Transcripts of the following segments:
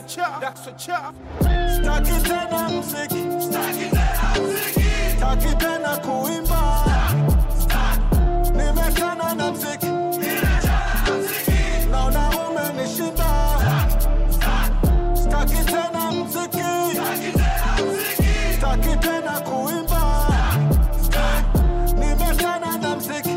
Staki tena mziki, staki tena kuimba, nimechana na mziki, naona umenishinda. Staki tena mziki, staki tena kuimba, nimechana na mziki,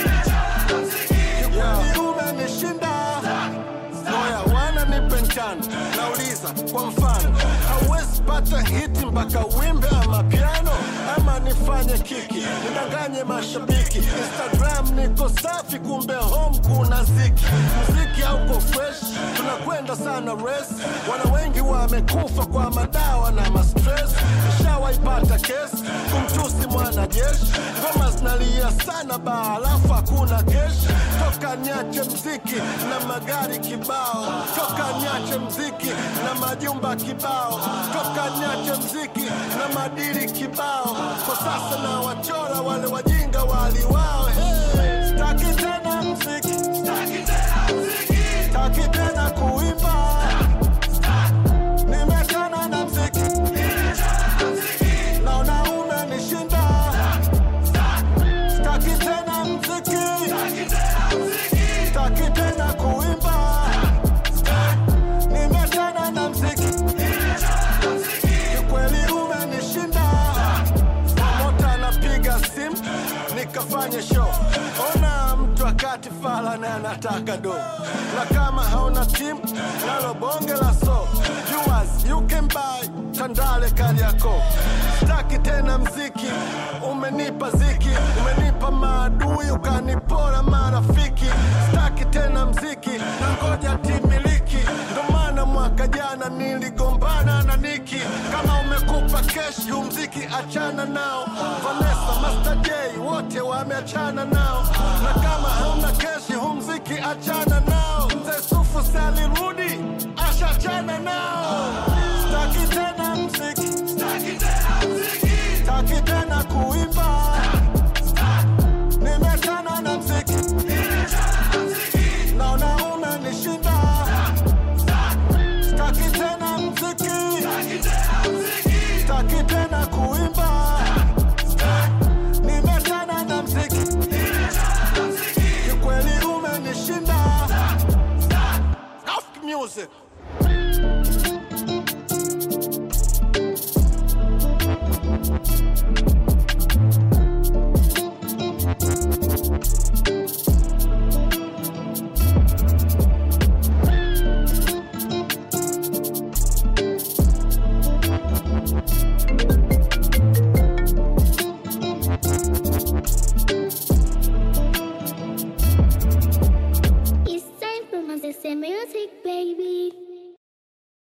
kikweli umenishinda. Oya, wana nipe njano, nauliza kwa mfano, hauwezi pata hiti mpaka wimbe ama piano, ama nifanye kiki nidanganye mashabiki. Instagram niko safi, kumbe home kuna ziki. Muziki hauko fresh, tunakwenda sana race. Wana wengi wamekufa kwa madawa na mastress. Nishawaipata kesi kumtusi mwanajeshi, ngoma zinalia sana baa, alafu hakuna keshi. Toka niache mziki na magari kibao, toka niache mziki na majumba kibao, toka niache mziki na madili kibao. Kwa sasa na wachora wale wajinga waliwao. Hey, staki tena mziki, staki tena kuimba, nimechana na mziki, naona umenishinda. Staki tena mziki, staki tena kuimba, nimechana na mziki, kikweli umenishinda. Promota anapiga simu nikafanye show, ona mtu akati fala na anataka do, na kama hauna timu nalo bonge la so Viewers, you can buy Tandale Kariakoo. Staki tena mziki, umenipa ziki, umenipa maadui, ukanipora marafiki. Staki tena mziki, na ngoja timiliki, ndo maana mwaka jana niligombana na Niki. Kama umekupa keshi, huu mziki achana nao. Vanessa, Master J, wote wameachana nao, na kama hauna keshi, huu mziki achana nao. Mzee Sufu si alirudi, ashachana nao.